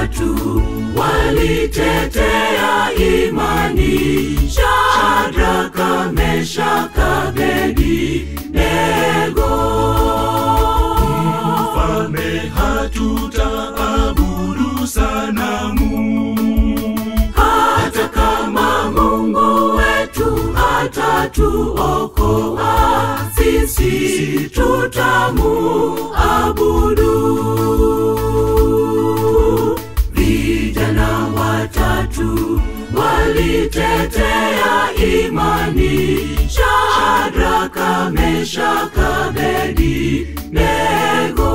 watatu walitetea imani, Shadraka, Meshaka, Abednego. Mfalme, hatutaabudu sanamu, hata kama Mungu wetu atatuokoa, sisi tutamuabudu. Vijana watatu walitetea imani, Shadraka, Meshaka, Abednego.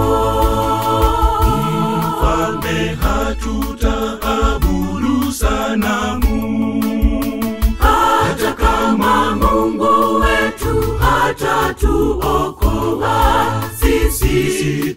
Mfalme, hatutaabudu sanamu, hata kama Mungu wetu atatuokoa, sisi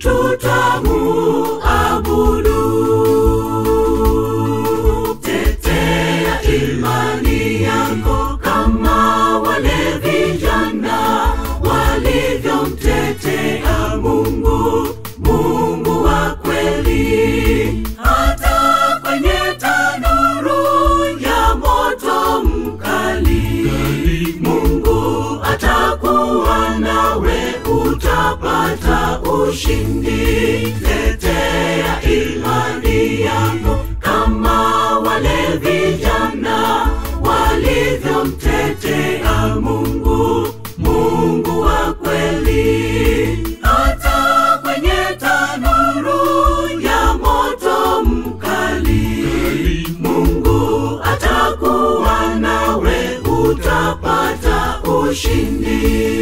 tutamuabudu. Tetea imani yako kama wale vijana walivyomtetea Mungu, Mungu wa kweli, hata kwenye tanuru ya moto mkali. Mungu atakuwa nawe, utapata ushindi. Tetea imani yako kama wale vijana walivyomtetea Mungu, Mungu wa kweli, hata kwenye tanuru ya moto mkali. Mungu atakuwa nawe, utapata ushindi.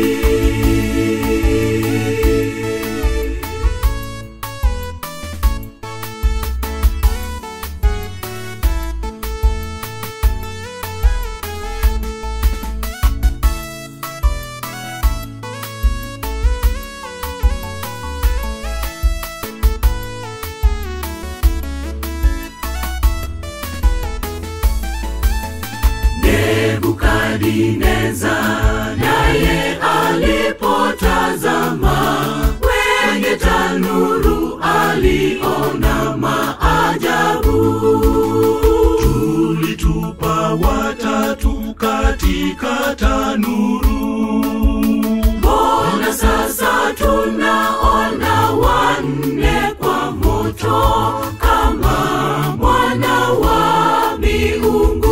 Nebukadineza naye alipotazama kwenye tanuru aliona maajabu. tulitupa watatu katika tanuru. Mbona sasa tunaona wanne kwa moto kama mwana wa miungu?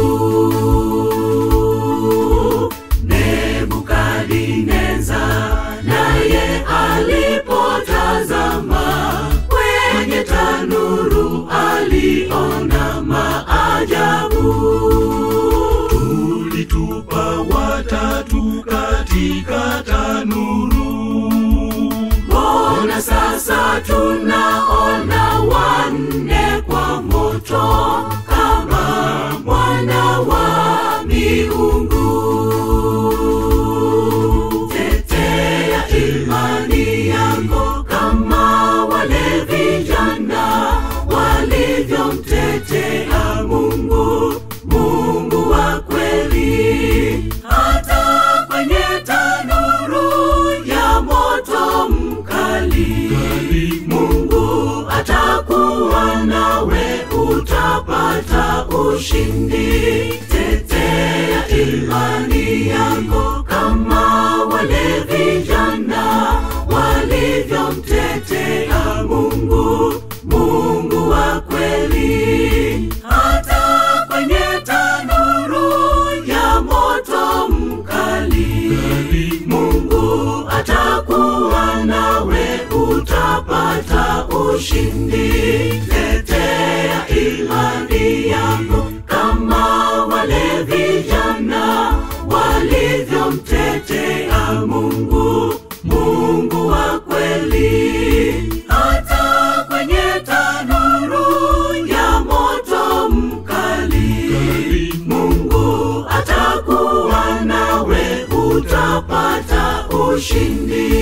Nebukadineza naye alipotazama kwenye tanuru aliona maajabu. tulitupa watatu katika tanuru. Mbona sasa tunaona wanne kwa moto kama mwana wa miungu? Tetea imani yako kama wale vijana walivyomtetea Mungu, Mungu wa kweli, hata kwenye tanuru ya moto mkali. Mungu atakuwa nawe, utapata ushindi. Tetea imani yako kama wale vijana walivyomtetea Mungu, Mungu wa kweli, hata kwenye tanuru ya moto mkali. Mungu atakuwa nawe, utapata ushindi. Tetea imani yako kama wale vijana walivyomtetea Mungu, Mungu wa kweli, hata kwenye tanuru ya moto mkali. Mungu atakuwa nawe, utapata ushindi.